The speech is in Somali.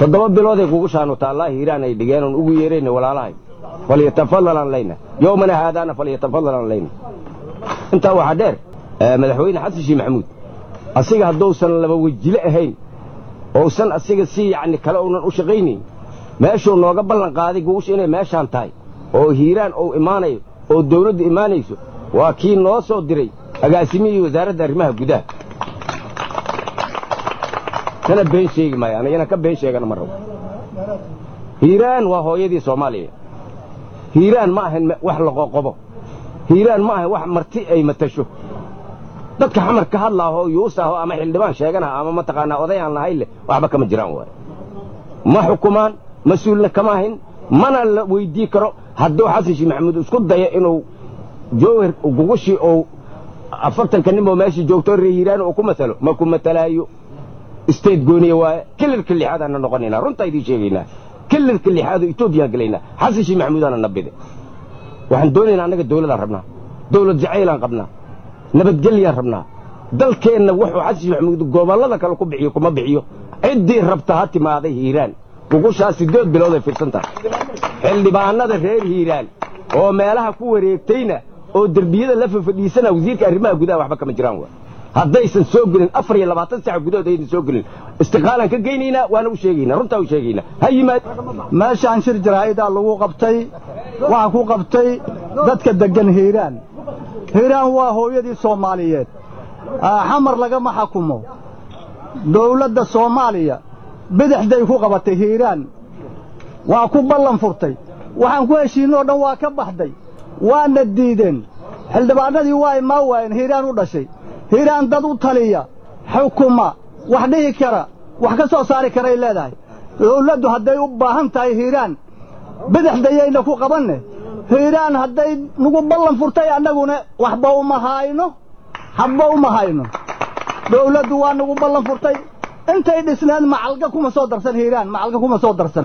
toddoba bilooday kugu shaanu taallaa hiiraan ay dhigeen oon ugu yeerayna walaalahay falyatafadalan layna yowmana haadaana falyatafadalan layna intaa waxaa dheer madaxweyne xasan sheekh maxamuud asiga hadduusan laba wejile ahayn ousan asiga si yacni kale uunan u shaqaynayn meeshuu nooga ballan qaaday guusha inay meeshaan tahay oo hiiraan uu imaanayo oo dawladdu imaanayso waa kii noo soo diray agaasimihii wasaaradda arrimaha gudaha kana been sheegi maayo anigana ka been sheegana ma rabo hiiraan waa hooyadii soomaaliya hiiraan ma ahan wax laqoqobo hiiraan ma ahan wax marti ay matasho dadka xamar ka hadlaahoo yuusaahoo ama xildhibaan sheeganaha ama mataqaanaa odayaan lahayn leh waxba kama jiraan waay ma xukumaan mas-uulna kama ahin mana la weydii karo hadduu xasan sheekh maxamuud isku dayo inuu jowhar gugushii ou afartanka ninboo meeshii joogto ree hiiraan uu ku matalo ma ku matalaayo isteed gooniya waaye kililka lixaadaanna noqonaynaa runtaa idiin sheegaynaa kililka lixaadoo etoobiyaan gelaynaa xasan sheekh maxamuudaana nabide waxaan doonaynaa annaga dawladaan rabnaa dawlad jacaylaan qabnaa nabadgelyaan rabnaa dalkeenna wuxuu xasan sheekh maxamuud gobollada kale ku bixiyo kuma bixiyo ciddii rabta ha timaaday hiiraan gugushaas siddeed bilood ay fidsan tahay xildhibaanada reer hiiraan oo meelaha ku wareegtayna oo derbiyada la fafadhiisana wasiirka arrimaha gudaha waxba kama jiraan waa haddaysan soo gelin afar iyo labaatan sac gudahood aydan soo gelin istiqaalaan ka geynaynaa waana u sheegaynaa runtaa u sheegaynaa ha yimaad meeshaan shir jaraa'idaa lagu qabtay waxaa ku qabtay dadka deggan hiiraan hiiraan waa hooyadii soomaaliyeed xamar lagama xakumo dawladda soomaaliya bidixday ku qabatay hiiraan waa ku ballan furtay waxaan ku heshiinoo dhan waa ka baxday waana diideen xildhibaanadii waa imaa waayeen hiiraan u dhashay hiiraan dad u taliya xukuma wax dhihi kara wax ka soo saari karay leedahay dawladdu hadday u baahan tahay hiiraan bidixdayayna ku qabanne hiiraan hadday nagu ballan furtay annaguna waxba uma hayno habba uma hayno dawladdu waa nagu ballan furtay intay dhisneed macalga kuma soo darsan hiiraan macalga kuma soo darsan